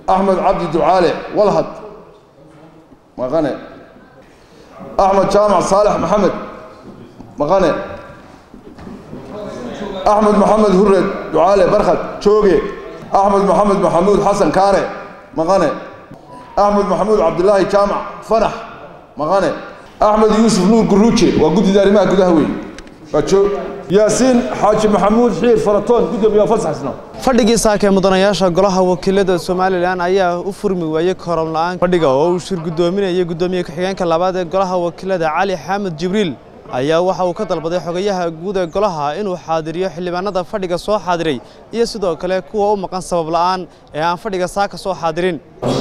axmed cabdi ducaale walhad maqane axmed jaamac saalex maxamed maqane axmed maxamed hured ducaale barkhad jooge axmed maxamed maxamuud xasan kaare maqane axmed maxamuud cabdilaahi jaamac fanax maqane axmed yuusuf nuur guruuje waa guddida arrimaha gudaha wey waa joog yaasiin xaaji maxamuud xiir faratoon gudoomiyaha fasaxsna fadhigii saaka ee mudanayaasha golaha wakiilada somalilan ayaa u furmi waayey korom la-aan fadhiga oo uu shir guddoominayay guddoomiye ku-xigeenka labaad ee golaha wakiilada cali xamed jibriil ayaa waxa uu ka dalbaday xogayaha guud ee golaha inuu xaadiriyo xildhibaanada fadhiga soo xaadiray iyo sidoo kale kuwa u maqan sabab la'aan ee aan fadhiga saaka soo xaadirin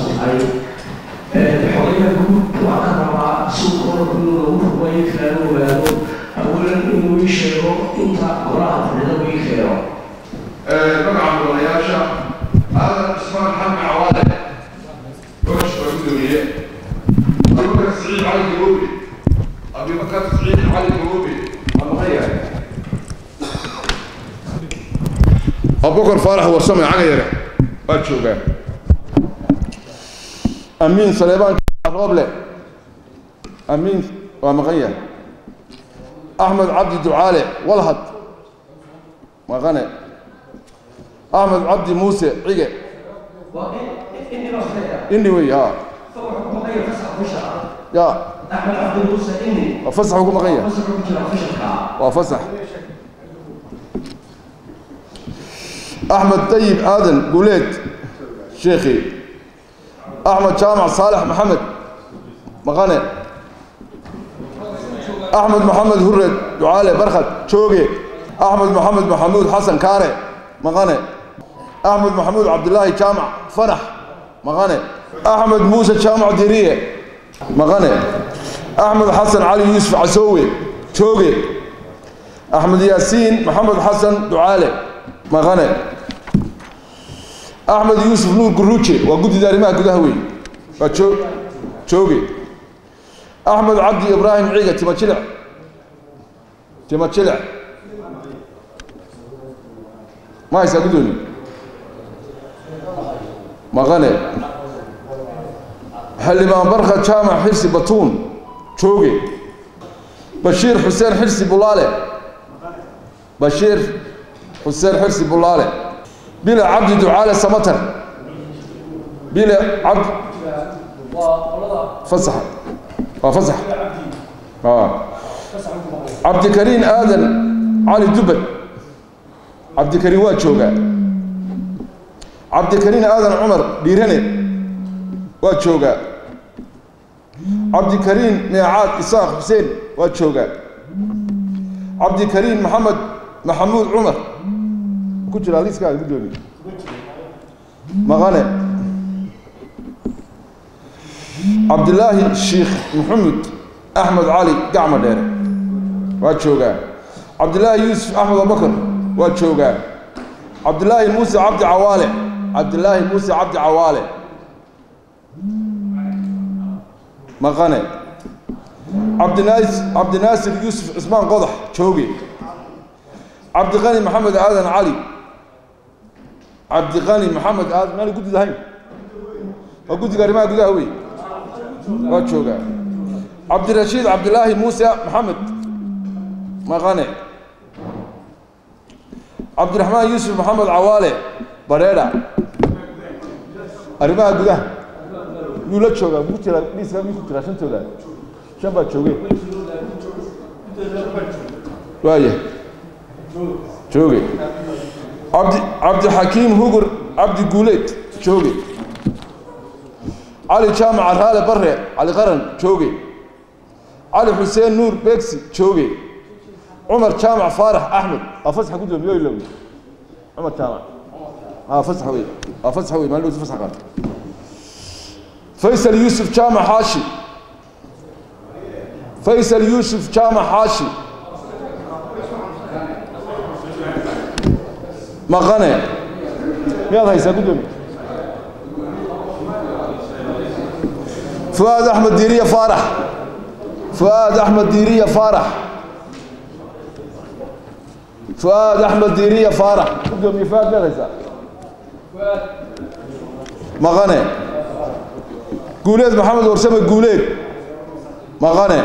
xogayaha guud waxaan rabaa suuqooda inuu lagu rubayo kalaala ogaado awalan inuu ii sheego inta golaha fadhida uu ii keeno magaca mudanayaasha aadan cismaan xamed cawaale gosh waa gudoomiye abubakar siciid cali gaboobi abubakar siciid cali gaboobi waa maqan yahay abubakar faarax warsame caga yare waa joogaa amiin saleebaan rooble amiin waa maqan yahay axmed cabdi ducaale walhad maqane axmed cabdi muuse cige ini wey ha ya axmed cabdi muuse ini waa fasaxu ku maqan yahay fasaxu ku jira fashalka waa fasax axmed dayib aadan guuleed sheekhi axmed jaamac saalex maxamed maqane axmed maxamed hured ducaale barkhad jooge axmed maxamed maxamuud xasan kaare maqane axmed maxamuud cabdilaahi jaamac fanax maqane axmed muuse jaamac diriye maqane axmed xasan cali yuusuf casoowe jooge axmed yaasiin maxamed xasan ducaale maqane axmed yuusuf nuur guruuje waa guddida arrimaha gudaha wey waa joo jooge axmed cabdi ibraahim ciiga tima jilic tima jilic ma haysaa guddoomi maqane xildhibaan barka jaamac xirsi batuun jooge bashiir xuseen xirsi bulaale bashiir xuseen xirsi bulaale bila cabdi ducaale samatar bila cabd fasax waa fasax cabdikariin aadan cali dubad cabdikariin waa joogaa cabdikariin aadan cumar dhiirane waa joogaa cabdikariin meecaad isaaq xuseen waa joogaa cabdikariin maxamed maxamuud cumar ku jira liiskaaga guddoomiye maqane cabdilaahi sheikh maxamed axmed cali gacma dheere waa joogaa cabdilaahi yuusuf axmed abubakar waa joogaa cabdilaahi muuse cabdi cawaale cabdilaahi muuse cabdi cawaale maqane cabdinaas cabdinaasir yuusuf cismaan qodax jooge cabdiqani maxamed aadan cali cabdiqani maxamed aadan maana guddid ahayn waa guddiga arrimaha gudaha wey waa joogaa cabdirashiid cabdilaahi muuse maxamed maqane cabdiraxmaan yuusuf maxamed cawaale badheedha arrimaha gudaha yuu la joogaa ku jira dhiiska miyuu ku jiraa shantooda shan baa jooge waaya jooge cabdi cabdixakiim hugur cabdi guuleed jooge cali jaamac araale bare cali qaran jooge cali xuseen nuur begsi jooge cumar jaamac faarax axmed waa fasaxa guddoomiye ilow cumar jaamac aa fasax wey waa fasax wey maalin fasax qaata faysal yuusuf jaamac xaashi faysal yuusuf jaamac xaashi maqane miyaad haysaa guddoomiye fuaad axmed diiriya faarax fuaad axmed diiriya faarax fuaad axmed diiriya faarax guddoomiye fuaad miyaad haysaa maqane guuleed maxamed warsame guuleed maqane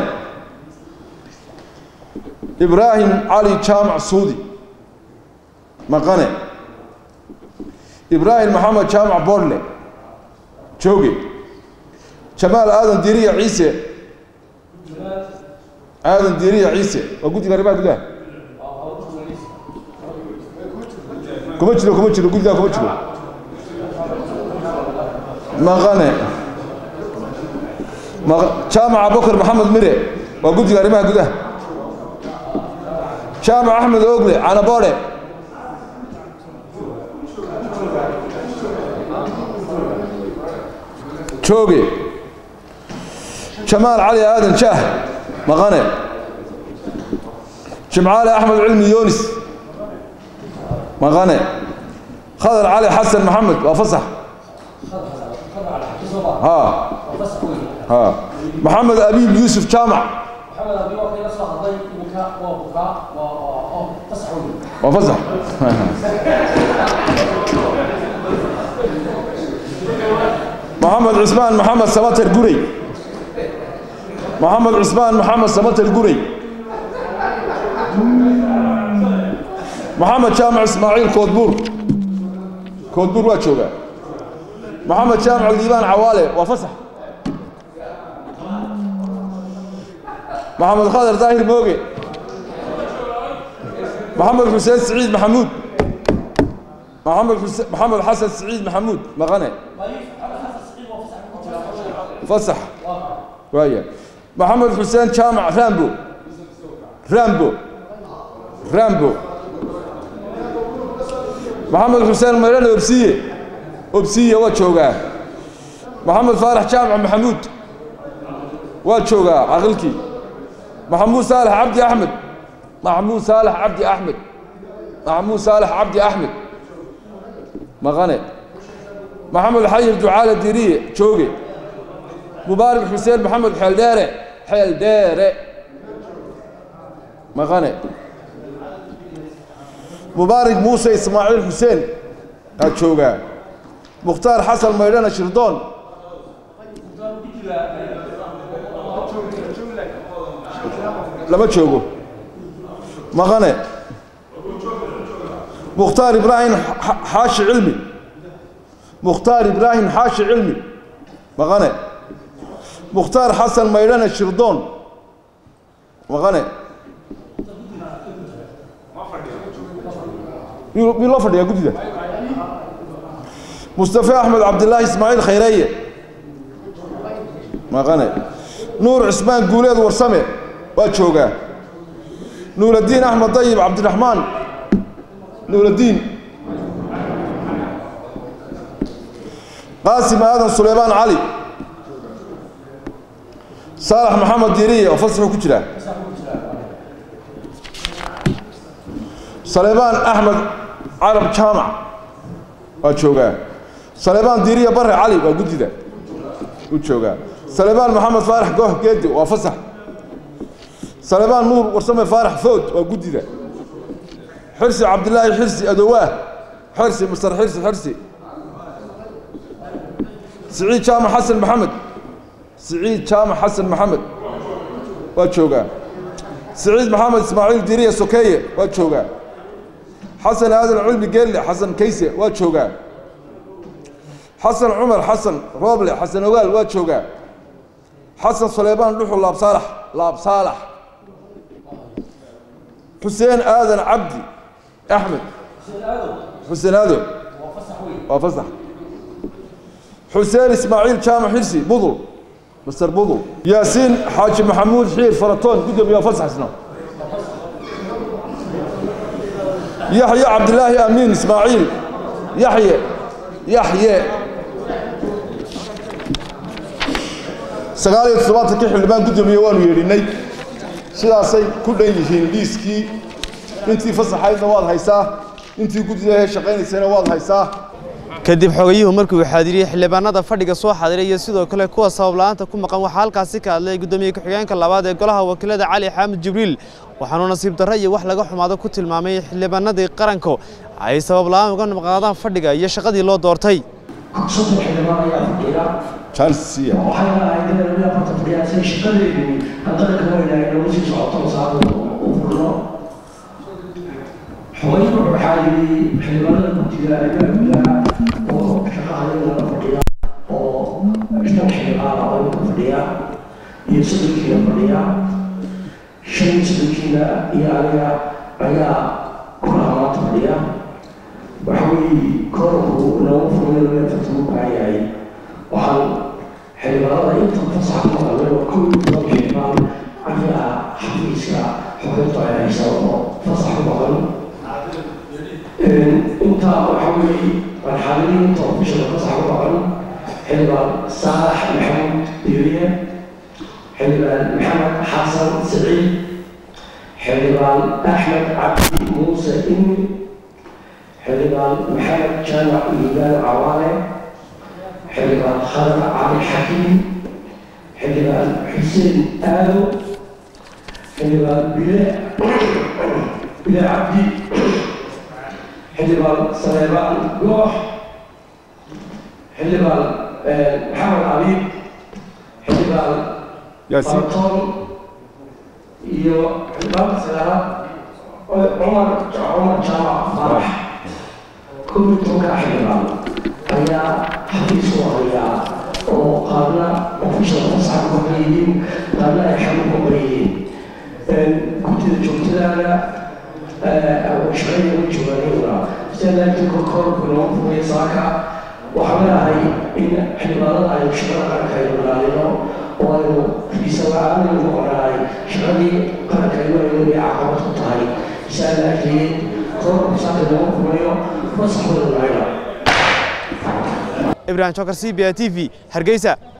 ibraahim cali jaamac suudi maqane ibraahim maxamed jaamac boodle jooge jamaal aadan diiriya ciise aadan diiriya ciise waa guddiga arrimaha gudaha kuma jiro kuma jiro guddigaa kuma jiro maqane jaamac abubakar maxamed mire waa guddiga arrimaha gudaha jaamac axmed ogle canaboodhe jooge jamaal cali aadan jaah maqane jimcaale axmed cilmi yoonis maqane khadar cali xasan maxamed waa fasax ha ha maxamed abiib yuusuf jaamac waa fasax maxamed cusmaan maxamed samater gurey maxamed cusmaan maxamed samater gurey maxamed jaamac ismaaciil koodbuur koodbuur waa joogaa maxamed jaamac liibaan cawaale waa fasax maxamed khadar daahir mooge maxamed xuseen siciid maxamuud maxamed xuse maxamed xasan siciid maxamuud maqane fasax waaya maxamed xuseen jaamac rambo rambo rambo maxamed xuseen maydhan obsiye obsiye waa joogaa maxamed faarax jaamac maxamuud waa joogaa caqilkii maxamuud saalax cabdi axmed maxamuud saalax cabdi axmed maxamuud saalax cabdi axmed maqane maxamed xayir ducaale diriye jooge mubaarak xuseen maxamed xeeldheere xeeldheere maqane mubaarak muuse ismaaciil xuseen aa joogaa mukhtaar xasan maydhana shirdoon lama joogo maqane mukhtaar ibraahim xaashi cilmi mukhtaar ibraahim xaashi cilmi maqane mukhtaar xasan maydhane shirdoon maqane miyuu loo fadhiyaa guddida mustafe axmed cabdilaahi ismaaciil khayreeye maqane nuur cismaan guuleed warsame waa joogaa nuuraddiin axmed dayib cabdiraxmaan nuuraddiin qaasim aadan suleymaan cali saalax maxamed diiriye oo fasaxuu ku jiraa saleybaan axmed carab jaamac waa joogaa saleybaan diiriye bare cali waa guddida u joogaa saleybaan maxamed faarax gooh geedi waa fasax saleybaan nuur warsame faarax food waa guddida xirsi cabdilaahi xirsi adowaah xirsi masar xirsi xirsi siciid jaamac xasan maxamed siciid jaamac xasan maxamed waa joogaa siciid maxamed ismaaciil diriya sokeeye waa joogaa xasan aadan cilmi geelle xasan kayse waa joogaa xasan cumar xasan rooble xasan ogaal waa joogaa xasan suleymaan dhuxul laab saalax laab saalax xuseen aadan cabdi axmed xuseen aado waa fasax xuseen ismaaciil jaamac xirsi budul master budul yaasiin xaaji maxamuud xiir faratoon guddoomiye fasaxsna yaxye cabdilaahi amiin ismaaciil yaxye yaxye sagaal iyo toddobaatankii xildhibaan guddoomiye waanu yeedhinay sidaasay ku dhan yihiin liiskii intii fasaxaydna waad haysaa intii guddida shaqaynaysayna waad haysaa kadib xogayuhu markii uu xaadiriyey xildhibaanada fadhiga soo xaadiray iyo sidoo kale kuwa sabab la'aanta ku maqan waxaa halkaasi ka hadlay guddoomiye ku-xigeenka labaad ee golaha wakiilada cali xaamid jibriil waxaanuu nasiib darro iyo wax laga xumaado ku tilmaamay xildhibaanadii qaranku ay sabab la'aan uga nabqaadaan fadhiga iyo shaqadii loo doortay soddon xildhibaan ayaa fadhiya chancesia waxay ahayd in lagu afarta fadhiyaa say shaqadeedu haddana ka weynaay nagu sii socoto saado u furno xogeyn waxaa yidhi xildhibaanada guddiga ayaa gudaha oo shaqahadeeda la fadhiya oo shan xildhibaana oo ka fadhiya iyo soddonkiina fadhiya shan iyo soddonkiina iyo aniga ayaa kulaha maanta fadhiya waxa weeye koorku nagu furmay laga afarta u baahan yahay waxaan xildhibaanada inta fasax ku maqalay oo kow iyo toban xildhibaan ayaa xafiiska xukunta ay haysa oo fasax ku maqan intaa waxa weeye marxaladii inta ofishada fasax ku maqan xildhibaan saalax maxamuud diiriye xildhibaan maxamed xasan siciid xildhibaan axmed cabdi muuse imi xildhibaan maxamed jaamac liibaan cawaale xildhibaan khalad cali xakiim xildhibaan xuseen aado xildhibaan bile bile cabdi xildhibaan saleebaan goox xildhibaan maxamed abiib xildhibaan yaasiin barton iyo xildhibaan sagaalaad cumar cumar jaamac faarax kow iyo tobanka xildhibaan ayaa xafiisku hayaa oo qaarna ofishal fasaxa ku maqan yihiin qaarna ay xagu ku maqan yihiin guddida joogtadaana shaqada ugu joogaanayuna sida laakiin korkoorku loo fugay saaka waxaan leedahay in xildhibaanada aynu shaqada qaranka aynu ilaalino oo aynu fiisa la-aan aynu noqonahay shaqadii qaranka aynu aynu ay caqabad ku tahay saa laakiin korku saaka loo fugayo fasax wada nahayna ibrahim jokar c b a t v hargeysa